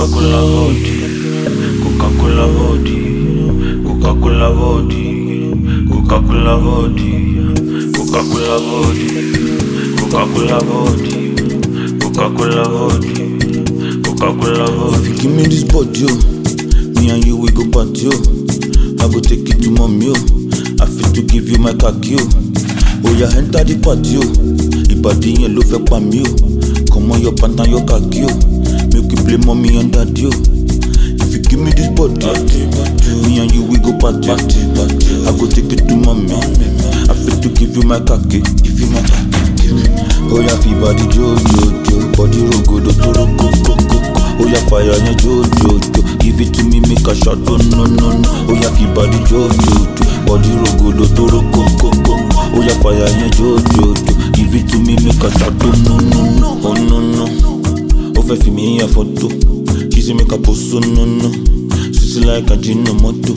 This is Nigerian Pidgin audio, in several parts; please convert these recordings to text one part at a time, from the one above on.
Coca-Cola body, Coca-Cola body, Coca-Cola body, Coca-Cola body, Coca-Cola body, Coca-Cola body, Coca-Cola body, Coca-Cola body. If you give me this body, oh, me and you we go party, oh. I go take it to mommy, oh. I fit to give you my khaki, oh. Oh yeah, enter the party, oh. Ìbàdí yẹn ló fẹ́ pa mí, oh. Come on, your pant and your khaki, oh. Make we play mommy and daddy, oh. If you give me this body, me and you we go party. I go take it to mommy. I fit to give you my khaki, give you my khaki. Oh yeah, fi body jo jo jo, body rogo do to rogo go go. Oh yeah, fire yan jo jo jo, give it to me make a shot oh no no no. Oh yeah, fi body jo jo jo, body rogo do to rogo go go. Oh yeah, fire yan jo jo jo, give it to me make a shot oh no no no. Oh no no, ó fẹ́ fi mí ya photo, she say make a post oh no no. Sissy like a gin no moto.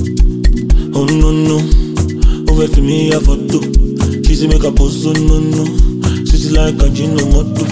Oh no no, ó fẹ́ fi mí ya photo, she say make a post oh no no. Sissy like a gin no moto.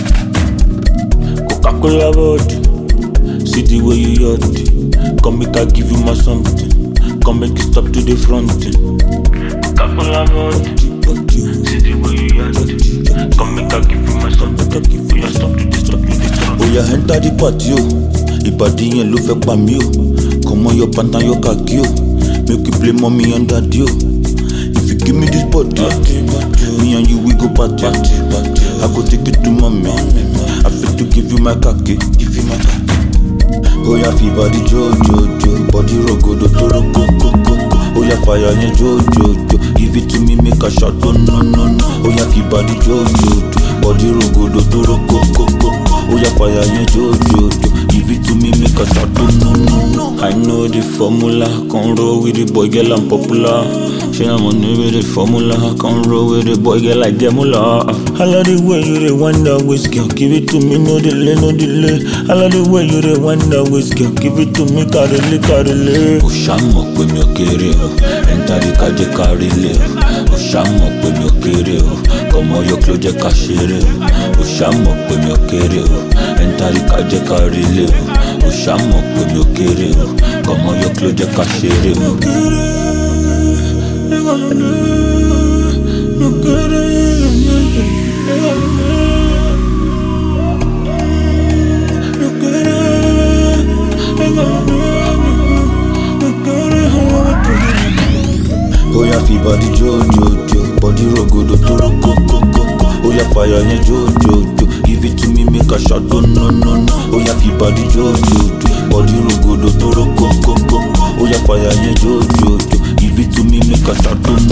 Coca-Cola body, see the way you yard. Come make I give you my something. Come make it stop to the front. Coca-Cola body, see the way you yard. Come make I give you my something. Give you stop to this, stop to this. Oh yeah, enter the party, oh. Ìbàdí yẹn ló fẹ́ pa mí, oh. Come on, your pant and your khaki, oh. Make we play mommy and daddy, oh. If you give me this body, me and you we go party. I go take it to mommy. I fit to give you my khaki, give you my khaki. Oh yeah, fi body jo jo jo, body rogo do to rogo go go go. Oh yeah, fire yẹn jo jo jo, give it to me make a shot oh no no no. Oh yeah, fi body jo jo jo, body rogo do to rogo go go go. Oh yeah, fire yẹn jo jo jo, give it to me make a shot oh no no no. I know the formula, can roll with the boy girl I'm popular. She I'm on with the formula, can roll with the boy girl like Gemula. I love the way you the wind that waist, girl. Give it to me, no delay, no delay. I love the way you the wind that waist, girl. Give it to me, carele, carele. Ó ṣàmọ̀ pé mi ò kéré o, ẹ̀ńtàrí ká jẹ́ ká rí lé o. Ó ṣàmọ̀ pé mi ò kéré o, kọ̀mọ́ yọ kí ló jẹ́ ká ṣeré o. Ó ṣàmọ̀ pé mi ò kéré o, ẹ̀ńtàrí ká jẹ́ ká rí lé o. Ó ṣàmọ̀ pé mi ò kéré o, kọ̀mọ́ yọ kí ló jẹ́ ká ṣeré o. Oh yeah, fi body jo jo jo, body rogo do to rogo go go go. Oh yeah, fire yẹn jo jo jo, give it to me make a shot oh no no no. Oh yeah, fi body jo jo jo, body rogo do to rogo go go go. Oh yeah, fire yẹn jo jo jo, give it to me make a shot oh